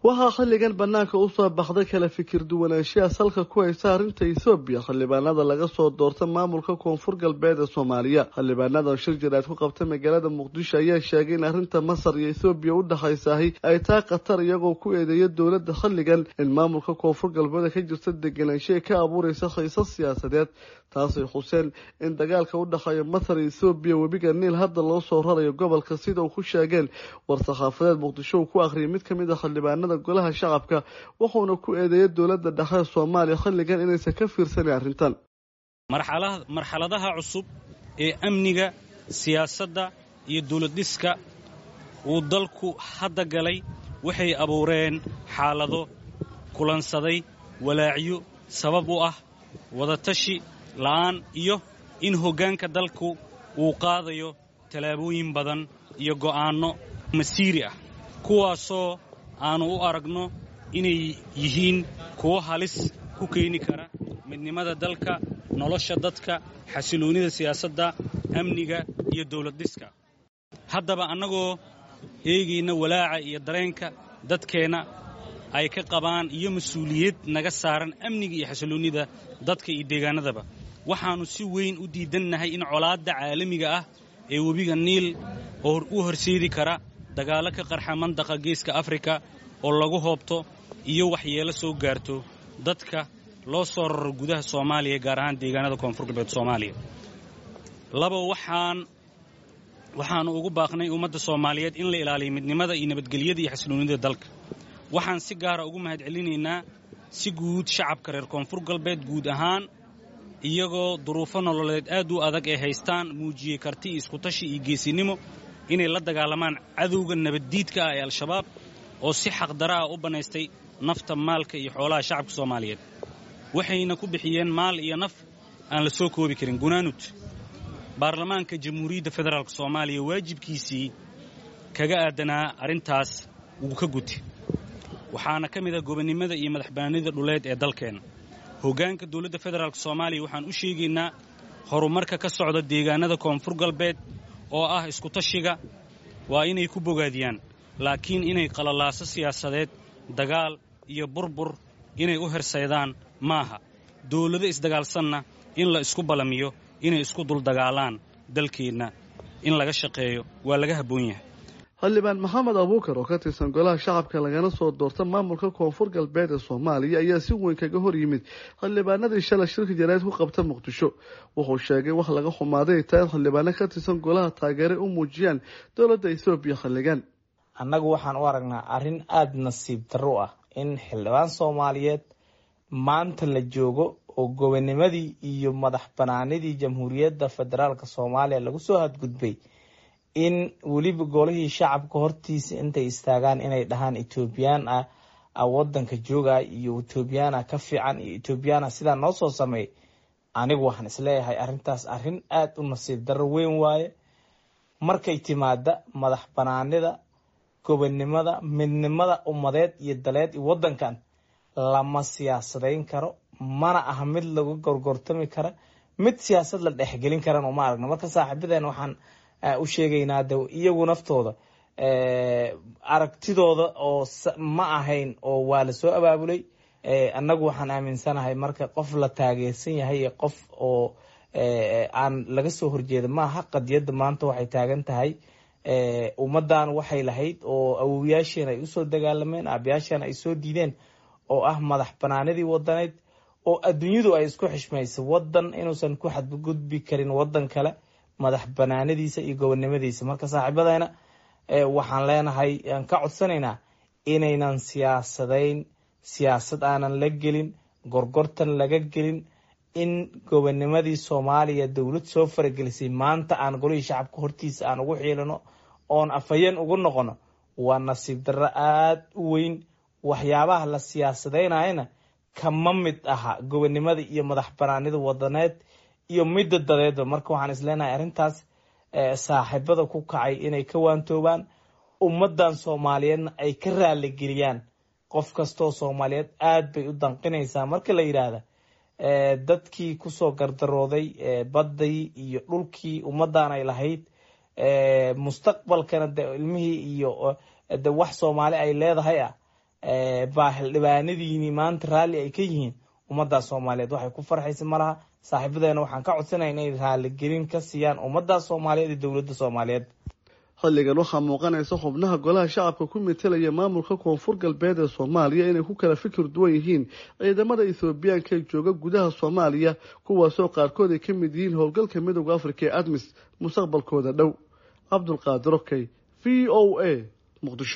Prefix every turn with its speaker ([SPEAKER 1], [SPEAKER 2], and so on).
[SPEAKER 1] waxaa xilligan banaanka usoo baxday kala fikir duwanaanshiya salka ku haysa arrinta ethoobiya xildhibaanada laga soo doorta maamulka koonfur galbeed ee soomaaliya xildhibaanadan shir jiraad ku qabta magaalada muqdisho ayaa sheegay in arrinta masar iyo ethoobiya u dhexaysahay ay tahay khatar iyagoo ku eedeeya dowladda xilligan in maamulka koonfur galbeed ka jirta deganaanshiya ka abuureysa xiisas siyaasadeed taasay xuseen in dagaalka u dhexeeya masar iyo ethoobiya webiga niil hadda loo soo rarayo gobolka sida uu ku sheegeen war-saxaafadeed muqdisho uu ku akhriyay mid kamid a xildhibaanada golaha shacabka wuxuuna ku eedeeyay dowladda dhexe soomaaliya xilligan inaysan ka fiirsanin arrintan
[SPEAKER 2] marxaladaha cusub ee amniga siyaasadda iyo dowladdhiska uu dalku hadda galay waxay abuureen xaalado kulansaday walaacyo sabab u ah wadatashi la'aan iyo in hoggaanka dalku uu qaadayo tallaabooyin badan iyo go'aanno masiiri ah kuwaasoo aanu u aragno inay yihiin kuwo halis ku keeni kara midnimada dalka nolosha dadka xasiloonnida siyaasadda amniga iyo dawladdhiska haddaba annagoo eegayna walaaca iyo dareenka dadkeenna ay ka qabaan iyo mas-uuliyad naga saaran amniga iyo xasiloonnida dadka iyo deegaanadaba waxaannu si weyn u diidannahay in colaadda caalamiga ah ee webiga niil oo u horseedi kara dagaallo ka qarxa mandaqa geeska afrika oo lagu hoobto iyo waxyeelo soo gaarto dadka loo soo raro gudaha soomaaliya gaar ahaan deegaanada koonfur galbeed soomaaliya laba waxaan waxaannu ugu baaqnay ummadda soomaaliyeed in la ilaaliyo midnimada iyo nabadgelyada iyo xasiloonnida dalka waxaan si gaara ugu mahadcelinaynaa si guud shacabka reer koonfur galbeed guud ahaan iyagoo duruufo nololeed aad u adag ay haystaan muujiyey karti iyo iskutashi iyo geesinimo inay la dagaalamaan cadowga nabaddiidka ah ee al-shabaab oo si xaqdara ah u bannaystay nafta maalka iyo xoolaha shacabka soomaaliyeed waxayna ku bixiyeen maal iyo naf aan la soo koobi karin gunaanud baarlamaanka jamhuuriyadda federaalk soomaaliya waajibkiisii kaga aadanaa arrintaas wuu ka guti waxaana ka mid ah gobonnimada iyo madaxbannaanida dhuleed ee dalkeenna hoggaanka dowladda federaalk soomaaliya waxaan u sheegaynaa horumarka ka socda deegaanada koonfur galbeed oo ah iskutashiga waa inay ku bogaadiyaan laakiin inay qalalaaso siyaasadeed dagaal iyo burbur inay u hersaydaan maaha dawlado isdagaalsanna in la isku ballamiyo inay isku duldagaalaan dalkeenna in laga shaqeeyo waa laga habboon yahay
[SPEAKER 1] xildhibaan maxamed abuukar oo ka tirsan golaha shacabka lagana soo doorta maamulka koonfur galbeed ee soomaaliya ayaa si weyn kaga hor yimid xildhibaanadii shalay shirka jaraa'id ku qabta muqdisho wuxuu sheegay wax laga xumaaday ay tahay in xildhibaano ka tirsan golaha taageere u muujiyaan dowladda ethoobiya xilligan
[SPEAKER 3] annagu waxaan u aragnaa arrin aada nasiib darro ah in xildhibaan soomaaliyeed maanta la joogo oo gobonimadii iyo madax banaanidii jamhuuriyadda federaalk soomaaliya lagu soo hadgudbay in weliba golihii shacabka hortiisa intay istaagaan inay dhahaan etoobiyaan ah wadanka jooga iyo etoobiyana ka fiican iyo etoobiyana sidaa noo soo sameey anigu waxaan isleeyahay arrintaas arrin aada u nasiib darro weyn waaye markay timaada madax banaanida gobonnimada midnimada ummadeed iyo daleed iyo wadankan lama siyaasadayn karo mana aha mid lagu gorgortami kara mid siyaasad la dhexgelin karan uma aragno marka saaxiibadeen waxaan u sheegaynaa de iyagu naftooda aragtidooda oo ma ahayn oo waa la soo abaabulay annagu waxaan aaminsanahay marka qof la taageersan yahay iyo qof oo aan laga soo horjeeda maaha qadiyadda maanta waxay taagan tahay ummadan waxay lahayd oo awowyaasheen ay usoo dagaalameen aabayaasheen ay soo diideen oo ah madax banaanidii wadaneyd oo adduunyadu ay isku xishmaysa wadan inuusan ku xadgudbi karin wadan kale madax banaanadiisa iyo gobonnimadiisa marka saaxiibadeena waxaan leenahay aan ka codsanaynaa inaynan siyaasadayn siyaasad aanan la gelin gorgortan laga gelin in gobonimadii soomaaliya dowlad soo faragelisay maanta aan golihii shacabka hortiisa aan ugu xiilano oon afhayeen ugu noqono waa nasiib darro aada u weyn waxyaabaha la siyaasadeynayana kama mid aha gobonimada iyo madax banaanida wadaneed iyo midda dadeedba marka waxaan isleenahay arrintaas saaxiibada ku kacay inay ka waantoobaan ummadan soomaaliyeedna ay ka raaligeliyaan qof kastoo soomaaliyeed aada bay u danqinaysaa marka la yidhaahda dadkii kusoo gardarooday baddii iyo dhulkii ummadan ay lahayd mustaqbalkana de ilmihii iyo de wax soomaali ay leedahay ah baa xildhibaanadiini maanta raalli ay ka yihiin ummaddaas soomaaliyeed waxay ku farxaysa ma laha saaxiibadeena waxaan ka codsanaya inay raaligelin ka siiyaan ummaddaas soomaaliyeed iyo dowladda soomaaliyeed
[SPEAKER 1] xilligan waxaa muuqanaysa xubnaha golaha shacabka ku metelaya maamulka koonfur galbeed ee soomaaliya inay ku kala fikir duwan yihiin ciidamada ethoobiyaanka ee jooga gudaha soomaaliya kuwaasoo qaarkood ay ka mid yihiin howlgalka midooda afrika ee admis mustaqbalkooda dhow cabdulqaadir okey v o a muqdisho